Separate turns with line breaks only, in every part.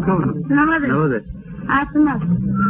kowda
nabade
nabade
caafimaad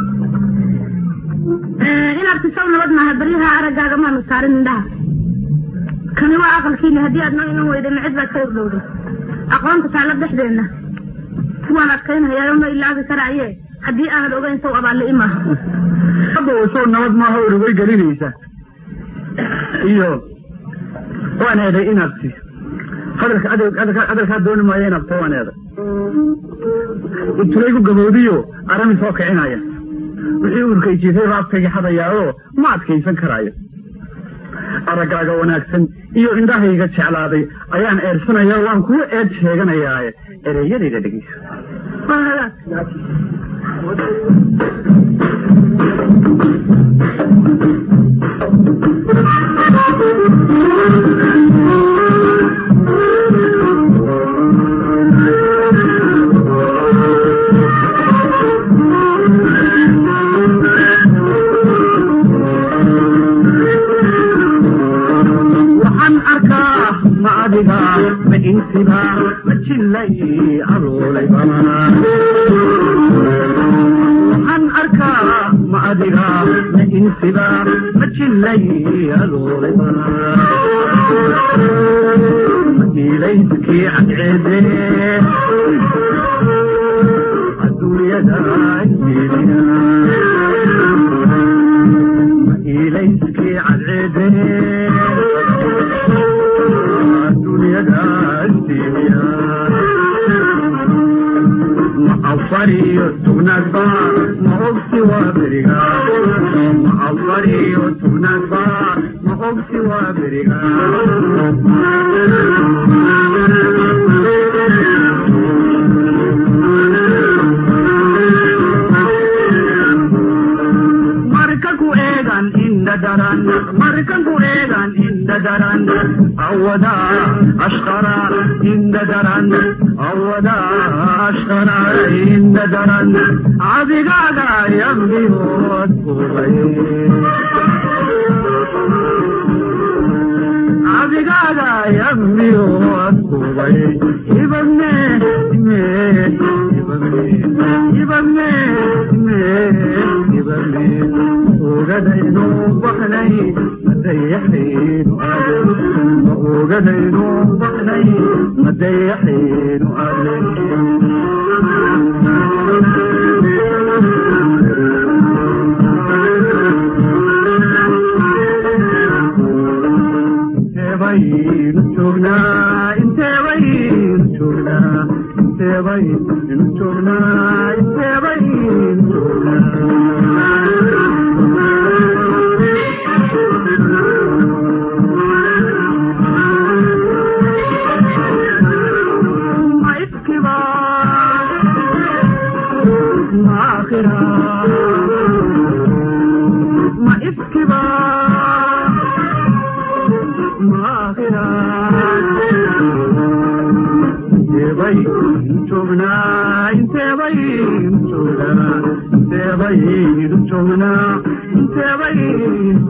inaad tisaw nabad maaha baryaha araggaaga maanu saarin indhaha kani waa aqalkiina haddii aad noo iman weyday macid baad ka ordhowday aqoonta taalla dhexdeenna kuwaan adkaynhayaa ma ilaabi karaaye haddii aanad ogeyn saw abaalle imaa
hadda wasow nabad maaha urugay gelinaysa iyo waan eeday inaad si hadalka hadalkaa dooni maayo inaad ta waan eeday intulaygu gabowdiyo arami soo kicinaya wixii urkay jiifay baabkayga xadayaa oo ma adkaysan karaayo araggaaga wanaagsan iyo indhahayga jeclaaday ayaan eersanaya waan kugu eed sheeganayaaye ereyadayda dhegeyso
waa hagaag
waxaan arkaa ma adiga ma insiba ma jillay adoolay bamana waxaan arkaa ma adiga ma insiba ma jillay adoolay bamana madiilayskii cadceede adduunyada jeediya madiilayskii cadceede dunyada jeediya ma afariyo tugnaadba ma ogsi waa beriga ma afariyo tugnaadba ma ogsi waa beriga marka ku eegan inda daran markan ku eegan inda daran awada ashqara inda daran awada ashqara inda daran adigaaga yambihood kubay adigaaga yambihood kubay ibadne me ibadne ibadne me ibadne ogadaynu baxnay madayaxaynu aden ma ogadaynu baxnay madayaxaynu aden inteebaynu joognaa inteebaynu joognaa inteebaynu joognaa inteebaynu joognaa ma ifkiba ma akhira ma ifkiba inteebaynu joognaa inteebaynu joognaa inteebaynu joognaa inteebaynu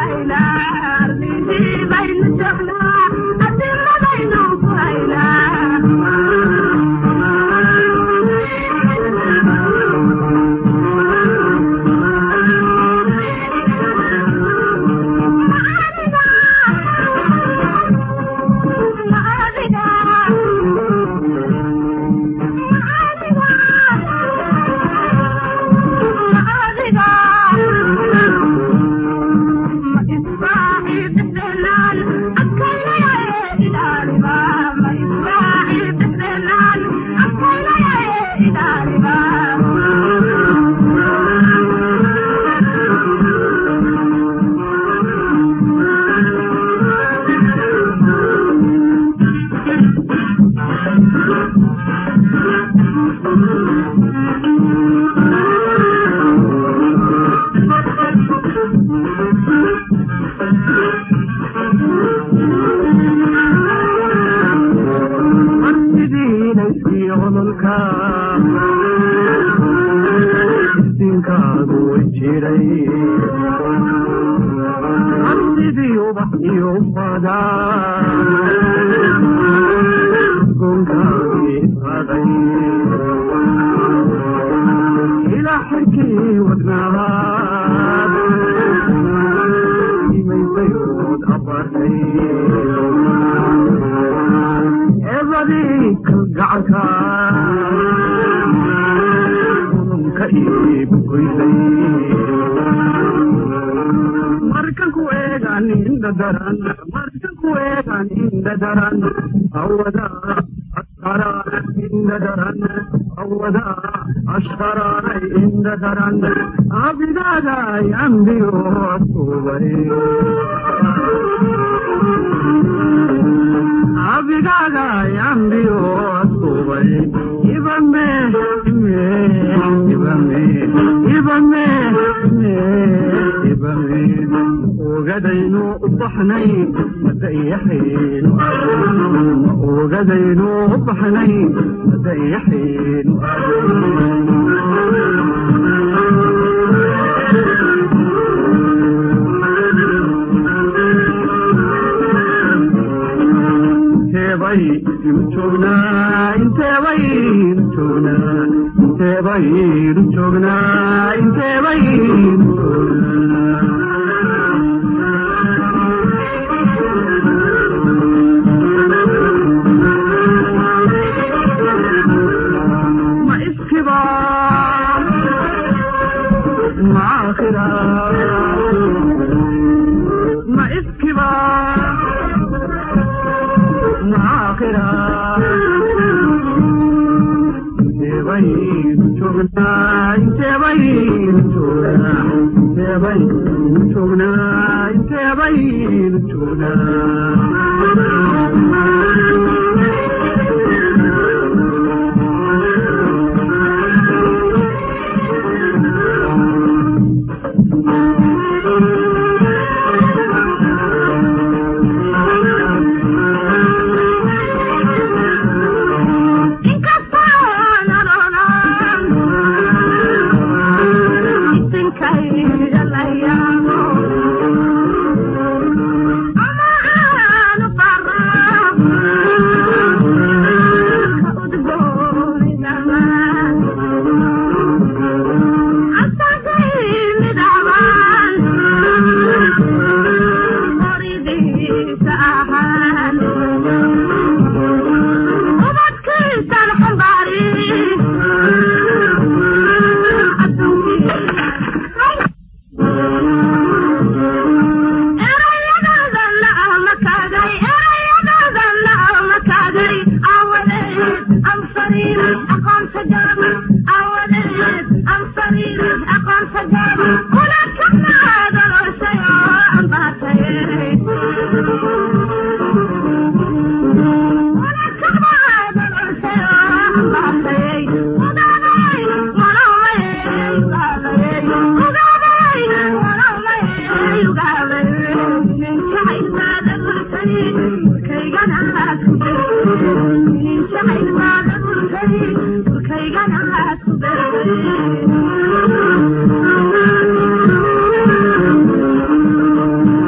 Thank you.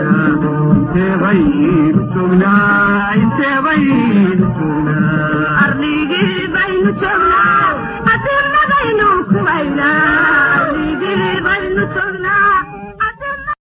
arligii baynu joognaa adirna baynu ku haynaa